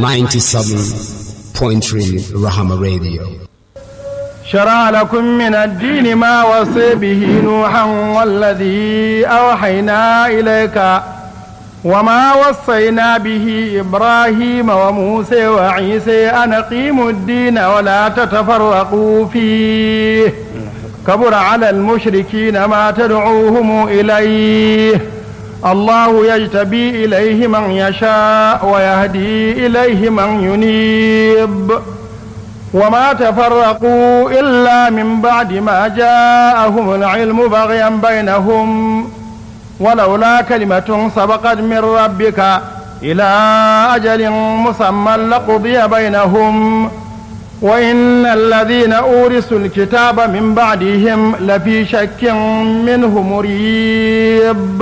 97.3 Rahama Radio. شرع لكم من الدين ما وصي به نوحا والذي أوحينا إليك وما وصينا به إبراهيم وموسى وعيسى أن أقيموا الدين ولا تتفرقوا فيه كبر على المشركين ما تدعوهم إليه الله يجتبي إليه من يشاء ويهدي إليه من ينيب وما تفرقوا إلا من بعد ما جاءهم العلم بغيا بينهم ولولا كلمة سبقت من ربك إلى أجل مسمى لقضي بينهم وإن الذين أورثوا الكتاب من بعدهم لفي شك منه مريب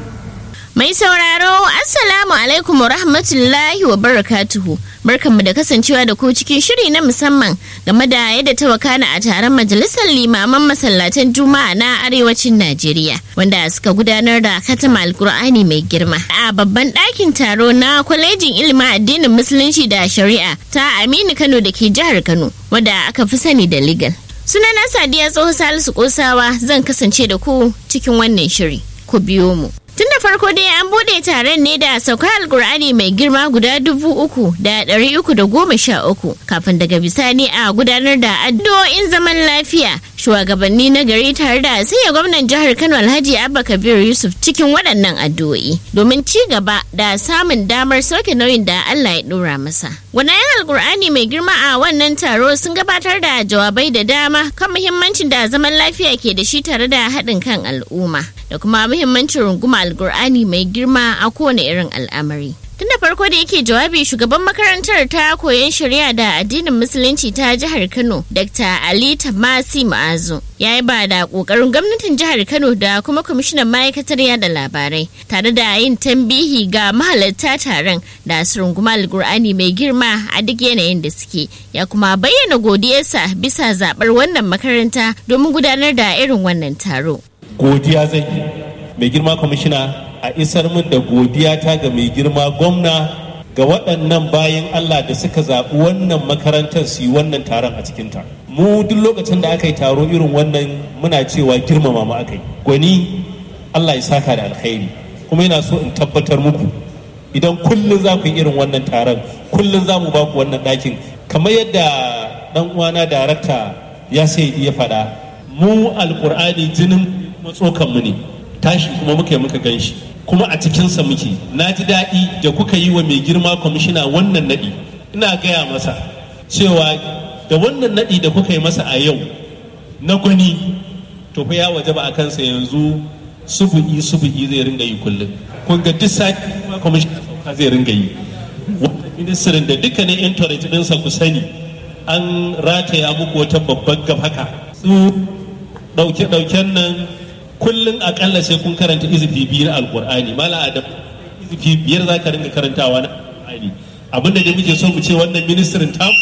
Mai sauraro, Assalamu alaikum wa rahmatullahi wa barakatuhu. Barkanmu da kasancewa da ku cikin shiri na musamman game da yadda ta wakana a taron majalisar limaman masallatan Juma'a na arewacin Najeriya, wanda suka gudanar da katama alkur'ani mai girma. A babban ɗakin taro na kwalejin ilimin addinin musulunci da shari'a ta Aminu Kano da ke jihar Kano, wadda aka fi sani da legal. Sunana Sadiya Tsoho Salisu Kosawa zan kasance da ku cikin wannan shiri. Ku biyo mu. Tun da farko dai an bude taron ne da saukar alkur'ani mai girma guda dubu uku da ɗari uku da goma sha uku kafin daga bisani a gudanar da addu'o'in zaman lafiya shugabanni na gari tare da sanya gwamnan jihar Kano Alhaji Abba Kabir Yusuf cikin waɗannan addu'o'i domin ci gaba da samun damar sauke nauyin da Allah ya ɗora masa. Gwanayen alkur'ani mai girma a wannan taro sun gabatar da jawabai da dama kan muhimmancin da zaman lafiya ke da shi tare da haɗin kan al'umma da kuma muhimmancin runguma alkur'ani mai girma a kowane irin al'amari. Tun da farko da yake jawabi shugaban makarantar ta koyon shari'a da addinin musulunci ta jihar Kano, Dr. Ali Tamasi Ma'azu, ya yi ba da ƙoƙarin gwamnatin jihar Kano da kuma kwamishinan ma'aikatar yada labarai, tare da yin tambihi ga mahalarta taron da su runguma alkur'ani mai girma a duk yanayin da suke, ya kuma bayyana godiyarsa bisa zaɓar wannan makaranta domin gudanar da irin wannan taro. Godiya zai mai girma kwamishina a isar min da godiya ta ga mai girma gwamna ga waɗannan bayan Allah da suka zaɓi wannan makarantar su yi wannan taron a cikinta. Mu duk lokacin da aka yi taro irin wannan muna cewa girmama mu aka yi. Gwani Allah ya saka da alkhairi kuma yana so in tabbatar muku idan kullum za ku yi irin wannan taron kullum za mu ba ku wannan ɗakin kamar yadda ɗan uwana darakta ya sai ya faɗa mu alƙur'ani jinin matsokanmu ne tashi kuma muka yi muka gan shi kuma a cikinsa muke na ji daɗi da kuka yi wa mai girma kwamishina wannan naɗi ina gaya masa cewa da wannan naɗi da kuka yi masa a yau na gwani to fa ya waje ba a kansa yanzu subu'i subu'i zai ringa yi kullum kun ga duk sati kwamishina sauka zai ringa yi wannan ministirin da dukkanin intanet ɗinsa ku sani an rataya muku wata babban gab haka su ɗauke-ɗauken nan kullum akalla sai kun karanta izifi biyu na alkur'ani mala adam izifi biyar za ka ringa karantawa na alkur'ani abinda da muke so mu ce wannan ministirin tamu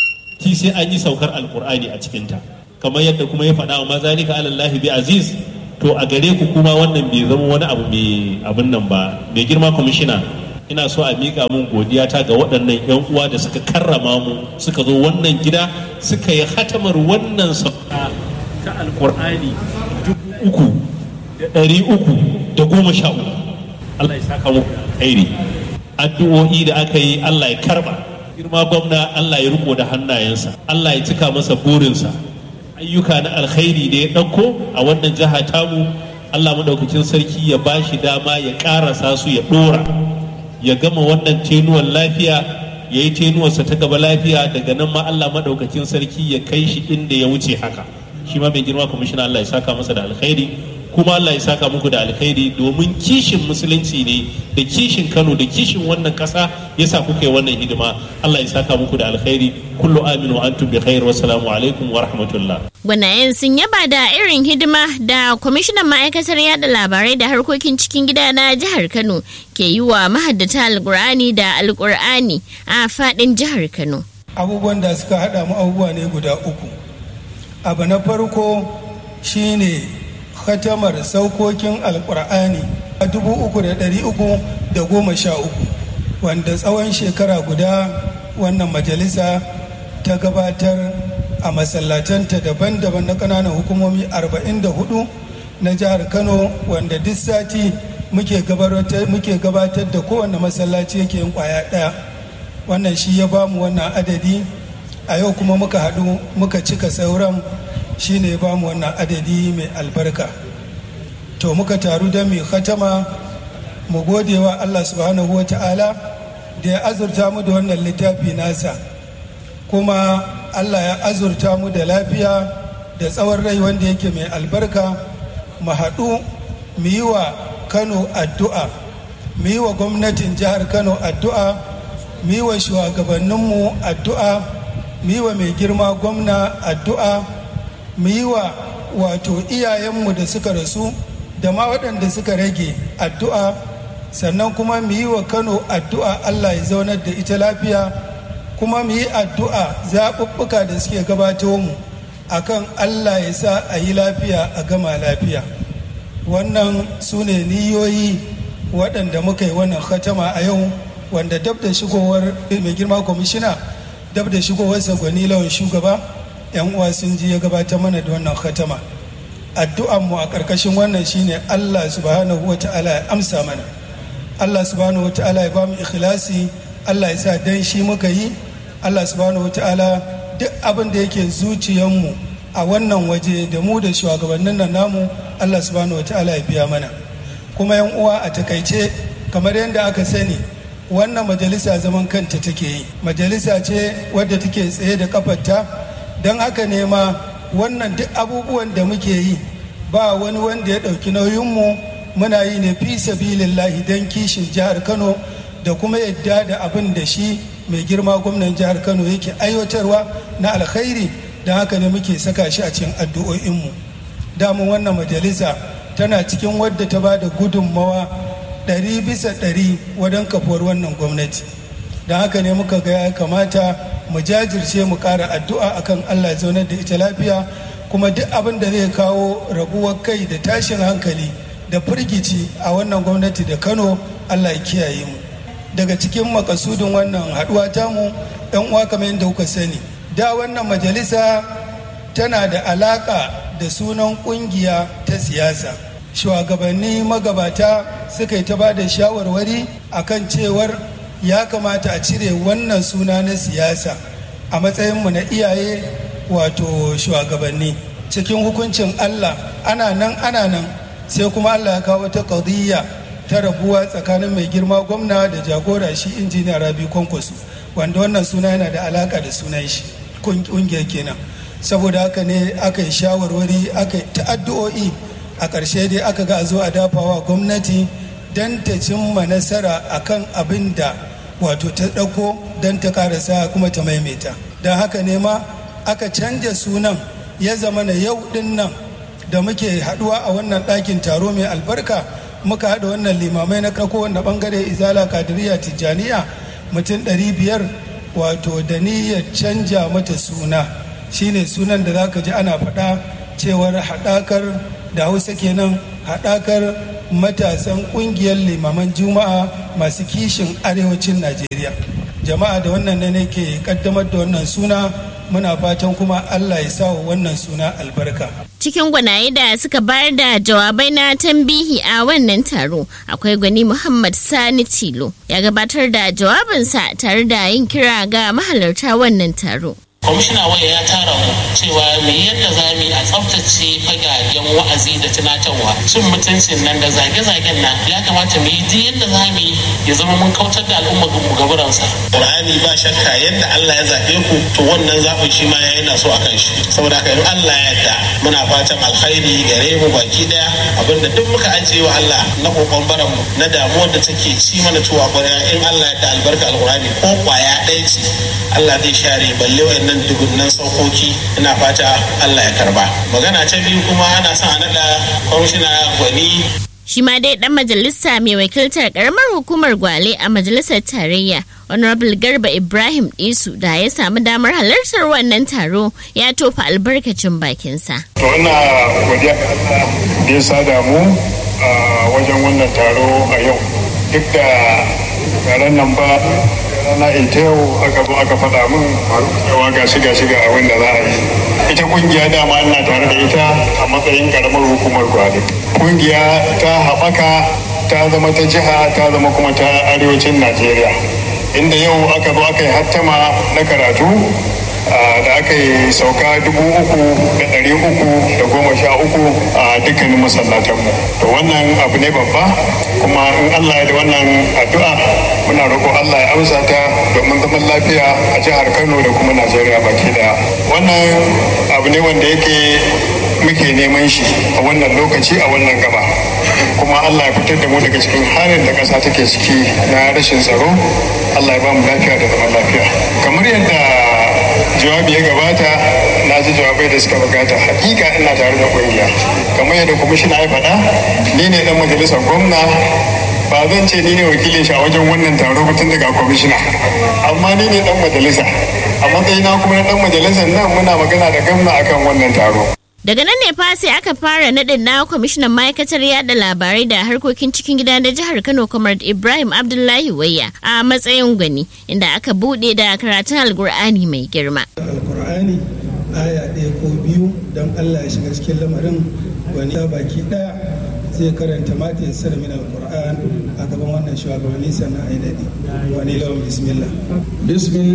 ti sai an yi saukar alkur'ani a cikinta kamar yadda kuma ya faɗa wa mazalika alallahi bi aziz to a gare ku kuma wannan bai zama wani abu mai abin nan ba mai girma kwamishina ina so a miƙa mun godiya ta ga waɗannan 'yan uwa da suka karrama mu suka zo wannan gida suka yi hatamar wannan sauka ta alkur'ani dubu uku da ɗari uku da goma sha uku Allah ya saka muku alkhairi addu'o'i da aka yi Allah ya karba girma gwamna Allah ya riko da hannayensa Allah ya cika masa burinsa ayyuka na alkhairi da ya ɗauko a wannan jiha tamu Allah madaukakin sarki ya ba shi dama ya ƙarasa su ya ɗora ya gama wannan tenuwan lafiya ya yi tenuwarsa ta gaba lafiya daga nan ma Allah madaukakin sarki ya kai shi inda ya wuce haka shi ma mai girma kwamishina Allah ya saka masa da alkhairi kuma Allah ya saka muku da alkhairi domin kishin musulunci ne da kishin Kano da kishin wannan kasa yasa kuka yi wannan hidima Allah ya saka muku da alkhairi kullu aminu wa antum bi khair wa salamu alaikum wa rahmatullah Gwanayen sun yaba da irin hidima da kwamishinan ma'aikatar yada labarai da harkokin cikin gida na jihar Kano ke yi wa mahaddata alkur'ani da alkur'ani a fadin jihar Kano. Abubuwan da suka haɗa mu abubuwa ne guda uku. Abu na farko shine khatamar saukokin alkur'ani a dubu uku da ɗari uku da goma sha uku wanda tsawon shekara guda wannan majalisa ta gabatar a masallatanta daban-daban na ƙananan hukumomi 44 na jihar kano wanda duk sati muke gabatar da kowane masallaci yake yin kwaya ɗaya wannan shi ya bamu wannan adadi a yau kuma muka haɗu muka cika sauran shi ne ya bamu wannan adadi mai albarka to muka taru don mai khatama mu gode wa allah subhanahu wa ta'ala da ya azurta mu da wannan littafi nasa kuma allah ya azurta mu da lafiya da tsawon rai wanda yake mai albarka mu haɗu mu yi wa kano addu'a mu yi wa gwamnatin jihar kano addu'a mu yi wa shugabanninmu addu'a mu yi wa mai girma gwamna addu'a mu yi wa wato iyayenmu da suka rasu da ma waɗanda suka rage addu'a sannan kuma mu yi wa kano addu'a allah ya zaunar da ita lafiya kuma mu yi addu'a zaɓuɓɓuka da suke gabato mu akan allah ya sa a yi lafiya a gama lafiya wannan su ne niyoyi waɗanda muka yi wannan khatama a yau wanda dab da shigowar mai girma kwamishina dab da shigowar gwani lawan shugaba yan uwa sun ji ya gabatar mana da wannan khatama addu'an mu a ƙarƙashin wannan shine allah subhanahu wa ta'ala ya amsa mana allah subhanahu wa ta'ala ya ba mu ikhlasi allah ya sa dan shi muka yi allah subhanahu wa ta'ala duk abin da yake zuciyarmu a wannan waje da mu da shugabannin nan namu Allah subhanahu wa ta'ala ya biya mana kuma yan uwa a takaice kamar yadda aka sani wannan majalisa zaman kanta take yi majalisa ce wadda take tsaye da kafarta don haka ne ma wannan duk abubuwan da muke yi ba wani wanda ya ɗauki nauyinmu muna yi ne fi sabilillahi don kishin jihar kano da kuma yadda da abin da shi mai girma gwamnan jihar kano yake aiwatarwa na alkhairi don haka ne muke saka shi a cikin addu'o'inmu damun wannan majalisa tana cikin wadda ta ba da gudunmawa ɗari bisa ɗari wajen kafuwar wannan gwamnati don haka ne muka ga ya kamata mu jajirce mu ƙara addu'a akan allah zaunar da ita lafiya kuma duk abin da zai kawo rabuwar kai da tashin hankali da firgici a wannan gwamnati da kano allah ya kiyaye mu daga cikin makasudin wannan haɗuwa tamu 'yan uwa kamar yadda kuka sani da wannan majalisa tana da alaka da sunan kungiya ta siyasa shugabanni magabata suka yi ta ba da shawarwari akan cewar ya kamata a cire wannan suna na siyasa a matsayinmu na iyaye wato shugabanni cikin hukuncin allah ana nan ana nan sai kuma allah ya kawo ta ƙadiyya ta rabuwa tsakanin mai girma gwamna da jagora shi injiniya rabi kwankwaso wanda wannan suna yana da alaka da sunan shi kungiyar kenan saboda haka ne aka yi shawarwari aka yi ta'addu'o'i a ƙarshe dai aka ga a zo a dafawa gwamnati don ta cimma nasara akan abin da wato ta ɗauko don ta karasa kuma ta maimaita don haka ne ma aka canja sunan ya zama na yau ɗin nan da muke haɗuwa a wannan ɗakin taro mai albarka muka haɗa wannan limamai na kako wanda ɓangare izala kadiriya tijjaniya mutum ɗari biyar wato da niyyar canja mata suna shine sunan da zaka ji ana faɗa cewar haɗakar da hausa kenan haɗakar matasan ƙungiyar limaman juma'a masu kishin arewacin najeriya jama'a da wannan ne nake kaddamar da wannan suna muna fatan kuma allah ya sa wannan suna albarka cikin gwanaye da suka bayar da jawabai na tambihi a wannan taro akwai gwani muhammad sani tilo ya gabatar da jawabinsa tare da yin kira ga mahalarta wannan taro kwamishina waya ya tara mu cewa me yadda za mu a tsaftace fagagen wa'azi da tunatarwa cin mutuncin nan da zage-zagen nan ya kamata mu yi duk yadda za mu ya zama mun kautar da al'umma mu gaburansa qur'ani ba shakka yadda Allah ya zabe ku to wannan zaɓin shi ma yayi na so akan shi saboda haka in Allah ya yarda muna fatan alkhairi gare mu baki daya abinda duk muka ajiye wa Allah na kokon baran mu na damuwar da take ci mana tuwa ƙwarya in Allah ya da albarka alqur'ani ko kwaya ɗaya ce Allah zai share balle wayannan nan dubunnan saukoki ina fata Allah ya karba magana ta biyu kuma ana son a naɗa kwamishina gwani shi ma dai dan majalisa mai wakiltar karamar hukumar gwale a majalisar tarayya honorable garba ibrahim isu da ya samu damar halartar wannan taro ya tofa albarkacin bakinsa to ina godiya da ya sada mu a wajen wannan taro a yau duk da taron nan ba rana ita yau aka zo aka faɗa min cewa ga shiga shiga abin da za a yi ita kungiya dama ina tare da ita a matsayin karamar hukumar gwale kungiya ta haɓaka ta zama ta jiha ta zama kuma ta arewacin najeriya inda yau aka zo aka yi hattama na karatu da aka yi sauka dubu uku da ɗari uku da goma sha uku a dukkanin masallatanmu to wannan abu ne babba kuma in allah ya da wannan addu'a muna roƙo allah ya amsa ta domin zaman lafiya a jihar kano da kuma najeriya baki daya wannan abu ne wanda yake muke neman shi a wannan lokaci a wannan gaba kuma allah ya fitar da mu daga cikin halin da ƙasa take ciki na rashin tsaro allah ya ba mu lafiya da zaman lafiya kamar yadda jawabi ya gabata na ji jawabai da suka bukata hakika ina tare da kungiya kamar yadda kwamishina ya faɗa ni ne dan majalisar gwamna ba zan ce ni ne wakilin shi a wajen wannan taro ba tun daga kwamishina amma ni ne dan majalisa a matsayina kuma na dan majalisar nan muna magana da gwamna akan wannan taro Daga nan ne fa sai aka fara naɗin na kwamishinan ma'aikatar yada labarai da harkokin cikin gida na jihar Kano kamar Ibrahim Abdullahi Wayya a matsayin gwani inda aka buɗe da karatun Alkur'ani mai girma. Alkur'ani aya ɗaya ko biyu don Allah ya shiga cikin lamarin wani ya baki ɗaya zai karanta mata ya sara min alkur'an a gaban wannan shugabanni sannan a yi daɗi wani lawan bismillah